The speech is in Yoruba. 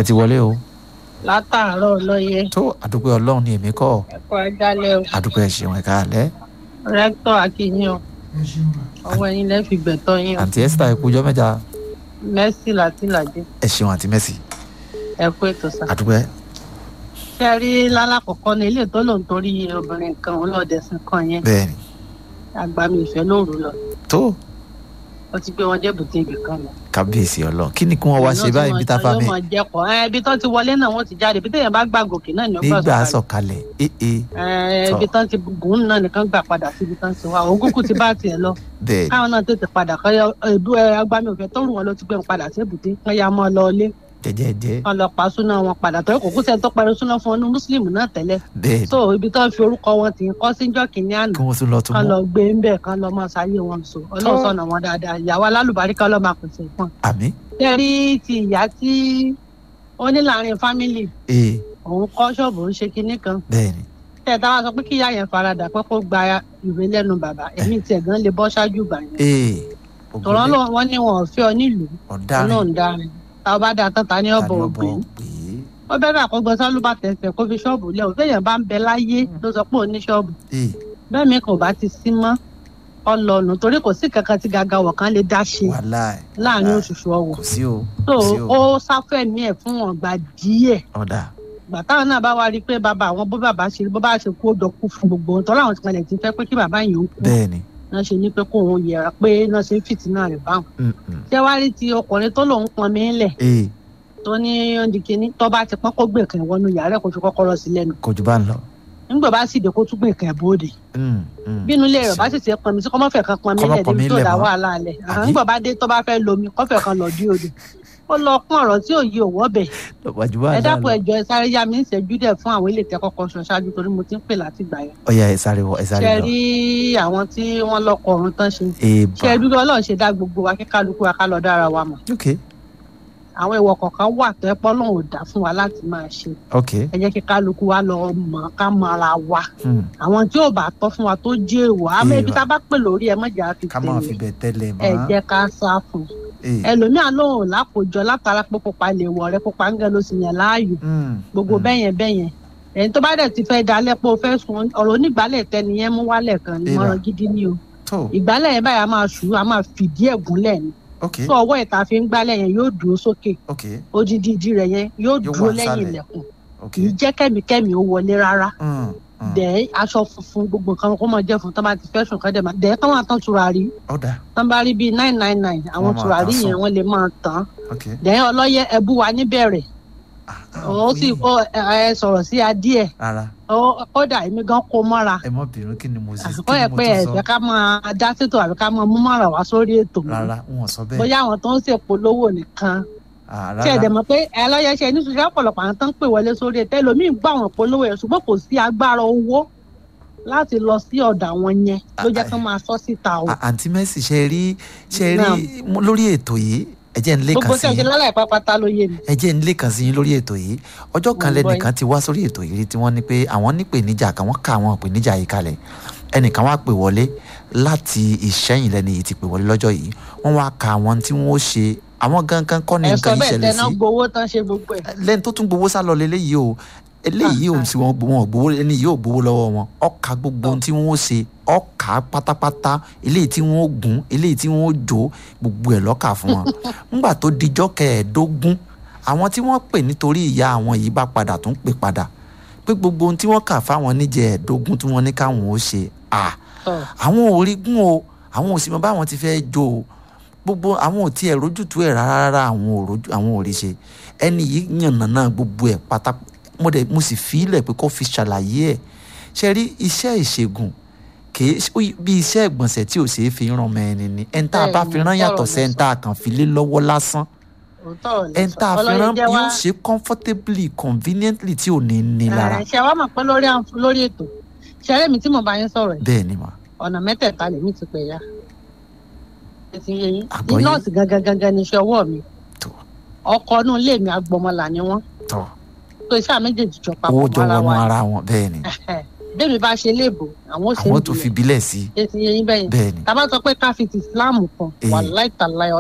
ẹ ti wọlé o látàárọ̀ lóye tó àdúpẹ́ ọlọ́run ní èmi kọ́ ẹ̀kọ́ ẹ̀dálẹ̀ o àdúpẹ́ ṣeun ẹ̀ka alẹ́ rẹ́tọ̀ akínyìn o ọwọ́ ẹ̀yin lẹ́ fi gbẹ̀tọ́ yín o àǹtí esther ẹ kújọ́ mẹ́ta mẹ́sì láti làdé ẹ ṣeun àǹtí mẹ́sì ẹ̀kú ètò sá. àdúpẹ́ ṣé ẹ rí lálàkọ̀kọ́ ní ilé tó lòun torí obìnrin kan ọlọ́ọ̀dẹ̀sìn kan yẹn bẹ́ẹ̀ ni àgbàmì ìfẹ́ lóru lọ tó ó ti gbé wọn dé bùtíìgì kan lọ. kábíyèsí ọlọ́run kí ni kí wọ́n wá ṣe báyìí bí táfà mi yóò máa jẹ́kọ̀ ẹ ibi tó ti wọlé náà wọ́n ti jáde ibi téèyàn bá gbà gòkè náà ni ó gbà nígbà sọ̀kalẹ̀. sọ̀kalẹ̀ ee ẹ tọ́. ibi tán ti gùn náà nìkan gbà padà sí ibi tán ti wá òun kúkú ti bá tiẹ̀ lọ bẹ́ẹ̀ ni káwọn náà tètè padà kọ́ ẹ̀bú ẹ agbami òfin tó rù wọn ló ti gbé wọn padà sí èbúté wọn ya mọ́ ọ lọ ilé jẹ́jẹ́jẹ́ wọn lọ pa súná wọn padà torí kò kú sẹ́ni tó parí súná fún ọdún mùsùlùmí náà tẹ́lẹ̀ bẹ́ẹ̀ ni so ibi tó ń fi orúkọ wọn tì í kọ́ síjọ́ kìíní àná kí wọ́n tún lọ tún kán mú lọ gbé ń bẹ̀ kán lọ mọ́ sáyé wọn so ọlọ́run sọ̀nà wọn dáadáa ìyàwó alálùbáríkà ọlọ́mọ àpèsè fún un. àmì tẹ́rí ti ìyá tí ó ní láàrin fámìlì ee òun kọ́ ṣọ́ọ̀bù ń ṣe kinní kan bẹ́ẹ̀ ni tẹ́ ẹ táwa sọ pé kí ìyá yẹn faradà pé kó gba ìwé lẹ́nu bàbá èmi tiẹ̀ gan lè bọ́ ṣáájú gbà yẹn ee tọ̀rọ̀ lọ wọ́n ní wọn ò fẹ́ ọ nílùú ọ̀daràn ọlọ́run dárin tá a bá dáa tán ta ní ọ̀bọ̀ ògbé pé ó bẹ́ẹ̀ àkọ́gbọ́n sálúbà tẹ̀sẹ̀ kó fi ṣọ́ọ̀bù lẹ̀ ò fẹ́yàn bá ń bẹ láyé ló sọ pé òun ní ṣọ́ọ̀bù ee bẹ́ẹ̀ mi kò bá ti sí mọ́ ọlọ́nu torí kò sí kankan tí gàgà wọ̀ kan lè dá ṣe wàhálà ẹ̀ láàrin wàhálà ẹ̀. oṣooṣù ọwọ́ kò sí o tó kò sí o ó sáfẹ̀mí ẹ̀ fún wọn gbà díẹ̀ ọ̀dà gbà táwọn náà bá wá rí i pé bàbá àwọn bó bàbá ṣe bó bá ṣe kú ó dọ̀kú fún gbogbo ohun tó láwọn ti kalẹ̀ ti fẹ́ pé kí bàbá yìí ó kú bẹ́ẹ̀ ni náà ṣe ní pé kó òun yẹra pé náà ṣe ń fìtínà rẹ̀ báwọn. Mm, mm. ṣé wàá rí ti ọkùnrin tó lòun pọn mí lẹ̀ ee tó ní ọ̀ndìkíní tó bá ti pọ́n kó gbè kàn wọnú yàrá ẹ̀ kó fi kọ́kọ́rọ́ sí lẹ́nu kò jù bá ń lọ nígbà bá sì dé kó tún gbè kàn bóde Mm, mm. bínú ilé rẹ̀ bá sì ti pọn mi sí kọ́mọ́fẹ̀ kan pọn mí Kọ́ má lẹ̀ pọn mí débi tó lẹ̀ dá mọ́. wàhálà lẹ̀ Àbí? nígbà bá dé tó bá fẹ́ lomi kọ́fẹ̀ kan lọ dí odò ó lọ kún ọ̀rọ̀ tí ò yí òwò bẹ̀ lọ́pàá jù bá ẹ ń dákun lọ ẹjọ ẹ sáré yá mi ń ṣẹ́jú dẹ̀ fún àwọn ilé ìtẹ́kọ̀kọ̀ sọ ṣáájú torí mo ti ń pè láti gbà yẹn ọ̀yà ẹ̀ sáré wọ ẹ̀ sáré ṣe lọ rí àwọn tí wọ́n lọ́kọ̀ ọ̀run tán ṣe èèbà ṣe dúró ọlọ́run ṣe dá gbogbo wa kí kálukú wa ká lọ dára wa mọ̀ ok àwọn ìwọ kọ̀ọ̀kan wà tó ẹ pọ́ lọ́run ò dá fún wa láti máa ṣe ok ẹ jẹ́ kí kálukú wa lọ mọ̀ ká mọ ara wa Hmm. àwọn tí ò bá tọ́ fún wa tó jẹ́ èèwọ̀ àmọ́ ibi Èèwọ̀. tá a bá pè lórí ẹ mọ̀jà fi ká máa fi tẹ̀lé bẹ̀ tẹ́lẹ̀ ẹ mọ́ jẹ́ ká sá fún un ee ẹlòmíà lóhùn lákòjọ látara pé pupa lè wọ̀ rẹ pupa ń gẹ ló sì yàn láàyò Mm, gbogbo mm. bẹ́yẹn bẹ́yẹn ẹni tó bá dẹ̀ ti fẹ́ dalẹ̀ pé o fẹ́ sun ọ̀rọ̀ onígbàlẹ̀ tẹniyẹn mú wálẹ̀ kan ní Èèrà. mọ́ràn gidi ni o tó ìgbálẹ̀ yẹn báyìí a máa ṣù á máa fìdí ẹ̀ gúnlẹ̀ ni ok tó ọwọ́ ìta fi ń gbálẹ̀ yẹn yóò dúró sókè ok odidi ìdí rẹ̀ yẹn yóò Yóò dúró wà lẹ́yìn nísàlẹ̀. ilẹ̀kùn ok kì í jẹ́ kẹ́mikẹ́mi ó wọlé rárá Mm, mm. dẹ̀ aṣọ funfun gbogbo nǹkan kó máa jẹ́ fún tán bá ti fẹ́ sùn kán dẹ̀ máa dẹ̀ kán máa tán tùràrí ọ̀dà tán bá rí bíi nine nine nine àwọn Wọ́n máa tùràrí tàn yẹn sùn. wọ́n lè máa tán ok dẹ̀ ọlọ́yẹ ẹbú wa níbẹ̀rẹ̀ Ah, ah, ó sì oyin. ó ẹ sọ̀rọ̀ sí adíẹ̀ rárá ó kódà èmi gan kó mọ́ra ẹ mọ bínú kí ni mo sì àsìkò kí ni yẹ mo pé tún sọ ẹ̀fẹ̀ ká máa dá sétò àbí ká máa mú mọ́ra wá sórí ètò mọ́ rárá wọn sọ bẹ́ẹ̀ bóyá àwọn tó ń ṣèpolówó nìkan Ah, tí ẹ̀ dẹ̀ rárá mọ̀ pé ẹ lọ́yẹ̀ṣẹ́ ní ṣùgbọ́n ọ̀pọ̀lọpọ̀ àwọn tó ń pè wọlé sórí ètò ẹlòmíì gbọ́ àwọn ìpolówó yẹn ṣùgbọ́n kò sí agbára owó láti lọ sí ọ̀dọ̀ àwọn yẹn ló jẹ́ kí wọ́n máa sọ síta o À- àǹtí Mercy ṣe rí ṣe Naam. rí mo- lórí ètò yìí ẹ jẹ́ ń lé gbogbo kan tí sí a ṣe yín lálẹ́ pápátá ló yé mi. ẹ jẹ́ ń lé kan sí yín lórí ètò yìí ọjọ́ kan Mo ń gbọ́ lẹ́nìkan ti wá sórí ètò yìí rí tí wọ́n ní pé àwọn nípèníjà kan wọ́n ká àwọn ìpèníjà yìí kalẹ̀ ẹnìkan wá pè wọlé láti ìṣẹ́yìn lẹ́ni yìí ti pè wọlé lọ́jọ́ yìí wọ́n wá ka àwọn tí wọ́n ó ṣe àwọn gangan kọ́ ni ẹ sọ nǹkan yìí bẹ́ẹ̀ ṣẹlẹ̀ tẹná sí gbowó tán ṣe gbogbo ẹ̀. lẹ́ni tó tún gbowó sá lọ lélẹ́yìí o eléyìí ò sí wọn wọn ò gbowó ẹni yìí ò gbowó lọ́wọ́ wọn ọkà gbogbo ohun tí wọ́n ó ṣe ọkà pátápátá eléyìí tí wọ́n ó gún eléyìí tí wọ́n ó jó gbogbo ẹ̀ lọ́kà fún wọn ńgbà tó dijọ́ kẹẹ̀ẹ́dógún àwọn tí wọ́n pè nítorí ìyá àwọn yìí bá padà tún pè padà pé gbogbo ohun tí wọ́n kà fáwọn níjẹ̀ẹ́dógún tí wọ́n ní káwọn ó ṣe à Tọ́. àwọn ò rí gún o àwọn ò sì mọ báwọn ti fẹ́ jó o gbogbo àwọn ò tiẹ̀ rójútu ẹ̀ rárá rárá àwọn ò rójú àwọn ò rí ṣe ẹni yìí yànnàná gbogbo ẹ̀ pátá mo dẹ̀ mo sì fi ilẹ̀ pé kó fi ṣàlàyé ẹ̀ ṣe rí iṣẹ́ ìṣègùn kìí ṣe- ó yí- bí iṣẹ́ ìgbọ̀nsẹ̀ tí ò ṣeé fi ràn mọ́ ẹni ni ẹni tá a bá fi rán yàtọ̀ sí ẹni tá a kàn fi lé lọ́wọ́ lásán òótọ́ ò lè ẹni sọ. tá a fi Ọlọ́yin rán jẹ́ wá- yóò ṣe comfortably conveniently tí ò ní ní lára Ẹ, ṣe wá mọ̀ pé lórí àǹf- lórí ètò ṣẹlẹ̀ mi tí mo bá yín sọ̀rọ̀ yìí bẹ́ẹ̀ ni mà ọ̀nà mẹ́tẹ̀ẹ̀ta lèmi ti pè ya. ẹ ti yé yín Àgbọ́yé. nọ́ọ̀sì gangan gangan ní iṣẹ́ ọwọ́ mi tó ọkọ inú ilé mi agbọmọlà ni wọ́n tó tó iṣẹ́ méjèèjì jọ papọ̀ owó jọ mọ́ra wọnú wa ni. ara wọn bẹ́ẹ̀ ni bẹ́ẹ̀ mi bá ṣe léèbò àwọn ò ṣe àwọn ń tó fi bilẹ̀ bílẹ̀ sí ẹ ti yé yín bẹ́yìn bẹ́ẹ̀ ni tá a bá sọ pé ká fi ti Islam kan Eh. wà láìtàláyọ̀